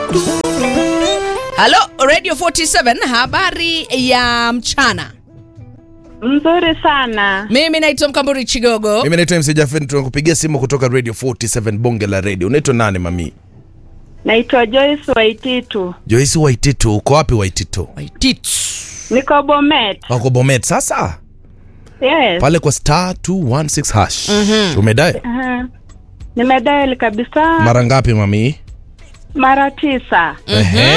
Halo Radio 47, habari ya mchana. Mzuri sana. Mimi naitwa Mkamburi Chigogo. Mimi naitwa MC Jafet, tunakupigia simu kutoka Radio 47 bonge la radio. Unaitwa nani mami? Naitwa Joyce Waititu. Joyce Waitito, uko wapi Waitito? Waititu. Niko Bomet. Wako Bomet sasa? Yes. Pale kwa star 216 hash. Umedae? Aha. Nimedial kabisa Mara ngapi mami? mara tisa. Ehe.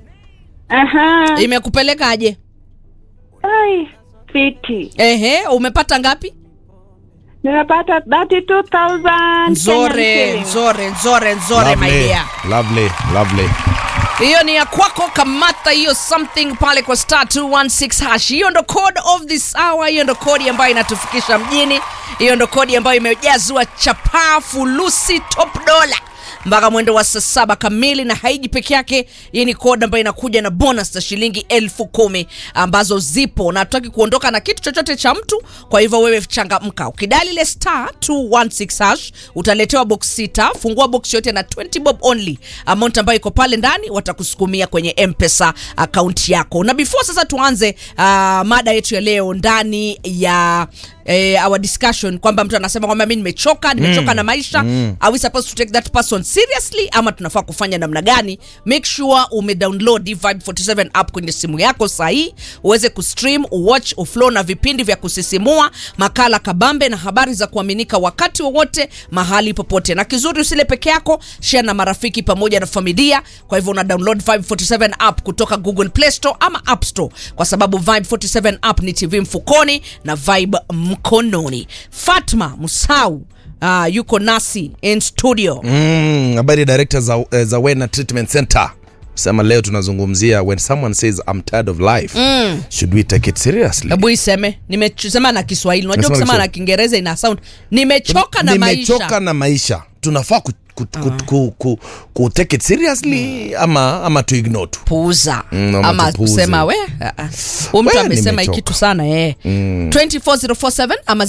Aha. Imekupelekaje? Ai, fiti. Ehe, umepata ngapi? Nimepata 32,000 Nzore, Kenyan shillings. nzore, nzore, nzore my Lovely. dear. Lovely, lovely. Hiyo ni ya kwako, kamata hiyo something pale kwa star 216 hash. Hiyo ndo code of this hour, hiyo ndo kodi ambayo inatufikisha mjini. Hiyo ndo kodi ambayo imejazwa chapaa fulusi top dollar mpaka mwendo wa saa saba kamili, na haiji peke yake. Hii ni kodi ambayo inakuja na bonus za shilingi elfu kumi ambazo zipo, na hatutaki kuondoka na kitu chochote cha mtu. Kwa hivyo wewe changamka, ukidali ile star 216 hash utaletewa box sita. Fungua box yote na 20 bob only, amount ambayo iko pale ndani watakusukumia kwenye mpesa akaunti yako. Na before sasa tuanze uh, mada yetu ya leo ndani ya eh, our discussion kwamba mtu anasema kwamba mi nimechoka nimechoka na maisha are we supposed to take that person seriously ama tunafaa kufanya namna gani make sure umedownload hii Vibe 47 app kwenye simu yako sahii uweze kustream uwatch uflow na vipindi vya kusisimua makala kabambe na habari za kuaminika wakati wowote mahali popote na kizuri usile peke yako share na marafiki pamoja na familia kwa hivyo una download Vibe 47 app kutoka Google Play Store ama App Store kwa sababu Vibe 47 app ni TV mfukoni na Vibe mkononi Fatma Musau uh, yuko nasi in studio Mm, habari director za, eh, za Wena Treatment Center. Sema leo tunazungumzia when someone says I'm tired of life. Should we take it seriously? hebu iseme nimesema na Kiswahili unajua Nasema kusema na Kiswahili. Kiingereza ina sound nimechoka na Nimechoka maisha na maisha. Tunafaa ku, ku, ku, ku, ku, ku take it seriously ama ama to ignore tu. puuza Mm, ama ama tupuuze. kusema we ah, ah. huyu mtu We, amesema hii nimechoka. kitu sana eh. 24047 ama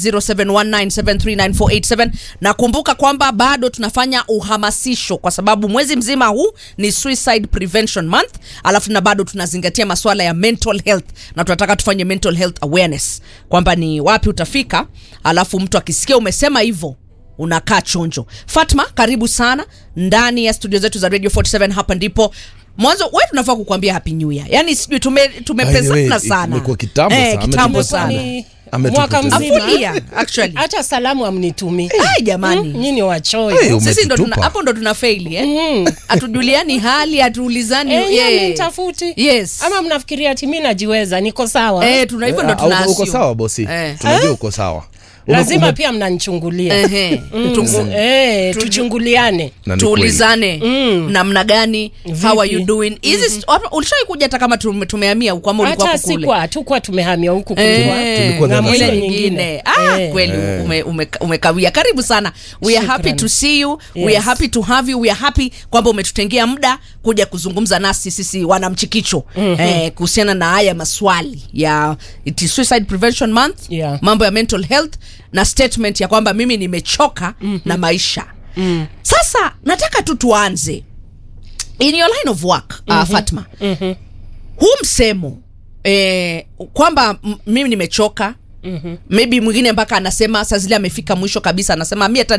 0719739487 na kumbuka kwamba bado tunafanya uhamasisho kwa sababu mwezi mzima huu ni suicide prevention month alafu na bado tunazingatia masuala ya mental health na tunataka tufanye mental health awareness kwamba ni wapi utafika alafu mtu akisikia umesema hivyo unakaa chonjo fatma karibu sana ndani ya studio zetu za radio 47 hapa ndipo mwanzo we tunafaa kukwambia happy new year yani sijui tume, By the tumepezana way, sana imekuwa kitambo eh, sana, kitambo ametupa sana sana. Ni Ametupoteza. mwaka mzima. A full year, actually. hata salamu amnitumi Ai, jamani mm, nyini wachoyo Hey, sisi ndo tuna, umetutupa. hapo ndo tuna faili eh? hatujuliani hali hatuulizani Eh, yeah. nyinyi mtafuti yes ama mnafikiria ati mi najiweza niko sawa eh, tuna hivyo ndo Eh, tuna uko- uko assume. sawa bosi. Eh. Tunajua uko sawa. Ume- lazima ume- pia mnanichungulia Ehe. Mm, Tungu- eh, tuchunguliane na ni kweli. tuulizane namna gani how are you Vipi? doing hizi ulishawai kuja hata kama tume- tumehamia huko ama ulikuwa hata huko kule sikwa hatukuwa tumehamia huku Eh, kulikuwa Tulikuwa ng'ambo Darasa. ile ile nyingine ah, Eh. kweli ume, ume, umekawia karibu sana we are happy Shukran. to see you we are Yes. happy to have you we are happy kwamba umetutengea muda kuja kuzungumza nasi sisi wanamchikicho eh, kuhusiana na haya maswali ya it is suicide prevention month Yeah. mambo ya mental health na statement ya kwamba mimi nimechoka na maisha sasa nataka tu tuanze in your line of work uh, fatma huu msemo eh, kwamba m- mimi nimechoka mm-hmm. maybe mwingine mpaka anasema saa zile amefika mwisho kabisa anasema mi hata